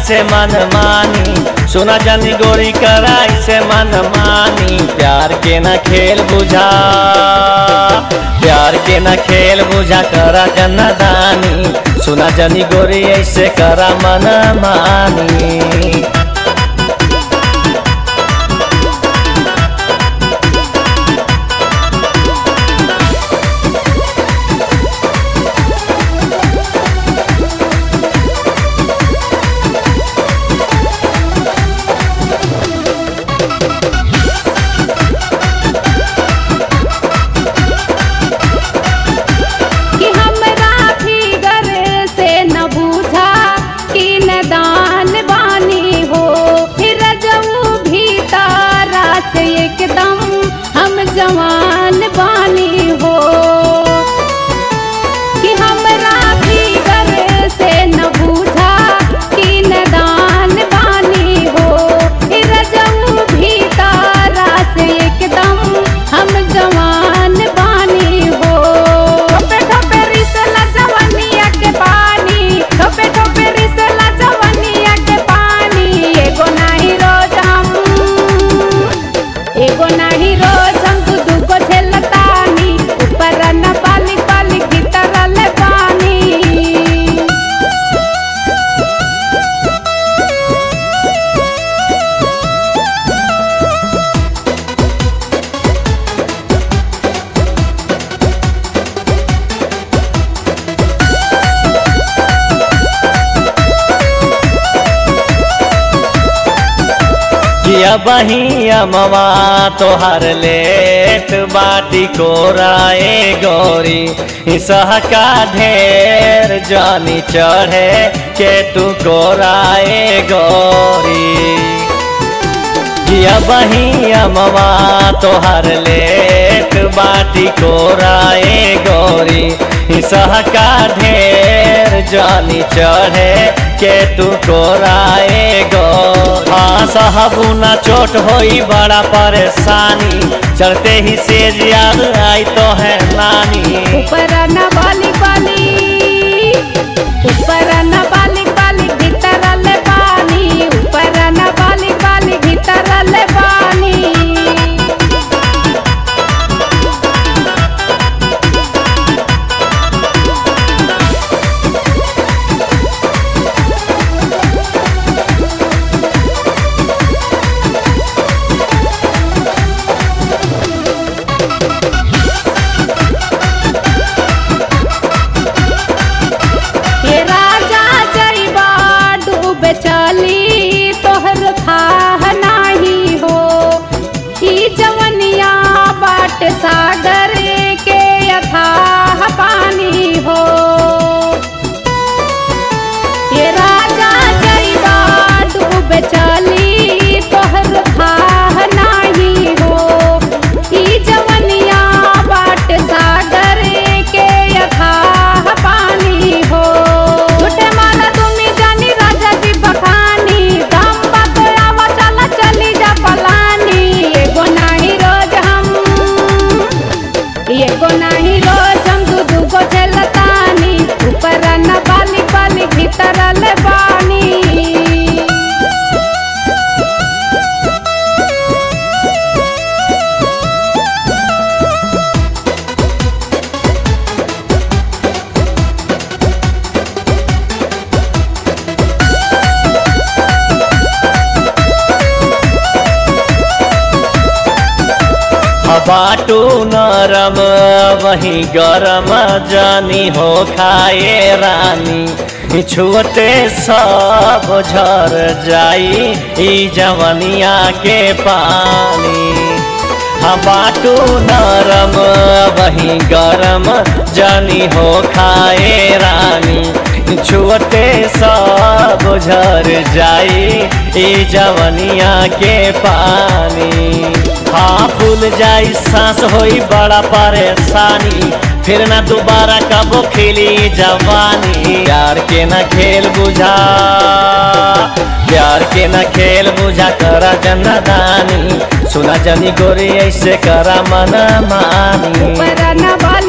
ऐसे मन मानी सुना जानी गोरी करा ऐसे मन मानी प्यार के न खेल बुझा प्यार के न खेल बुझा करा जन्नदानी सुना जानी गोरी ऐसे करा मन मानी कि हमरा फिगर से न बूझा कि न दान बानी हो फिर जाऊँ भीतर से एकदम हम जवान बानी हो कि हमरा फिगर से न बूझा कि न दान बानी हो फिर जाऊँ भीतर से एकदम हम जवान बानी हो ठोपे ठोपे रिसला जवनिया के पानी ठोपे ठोपे रिसला जवनिया के पानी एगो नाही रोज हम एगो नाही रोज हम दू दूगो झेलतानी ऊपर न पाली पाली भीतर ले पानी किया बहिया मवा तोहर लेट बाटी कोराए गौरी सह का ढेर जानी चढ़े के तू कोराए गौरी किया बहिया मवा तोहर लेट बाटी कोराए गौरी सह का ढेर जानी चढ़े के तू कोराए गो हाँ साहबुना चोट होई बड़ा परेशानी चढ़ते ही सेज याद आई तो है नानी ऊपर न बाली बाली ऊपर न बाली बाली भीतर ले पानी ऊपर न बाली बाली भीतर ले पानी हे राजा जइबा डूबे चली तोहर थाह नाही हो ई जवनिया बाट सागर के अथाह पानी हो ये राजा जइबा डूबे चली तोहर थाह नाही हो ई जवनिया बाट सागर के अथाह पानी हो झूठे माला तुमी जानी राजा जी बखानी दम बात आवा चला चली जा पलानी एगो नाही रोज हम एगो नाही रोज हम दू दूगो झेलतानी ऊपर न बाली बाली भीतर ले बानी बाटू नरम वही गरम जानी हो खाए रानी छुअते सब झर जाई ई जवनिया के पानी हाँ बाटू नरम वही गरम जानी हो खाए रानी छुअते सब झर जाई ई जवनिया के पानी हाँ फूल जाई सांस होई बड़ा परेशानी फिर ना दोबारा कबो खिली जवानी प्यार के न खेल बुझा प्यार के न खेल बुझा करा जन्नदानी सुना जनी गोरी ऐसे करा मन मानी ऊपर न बाली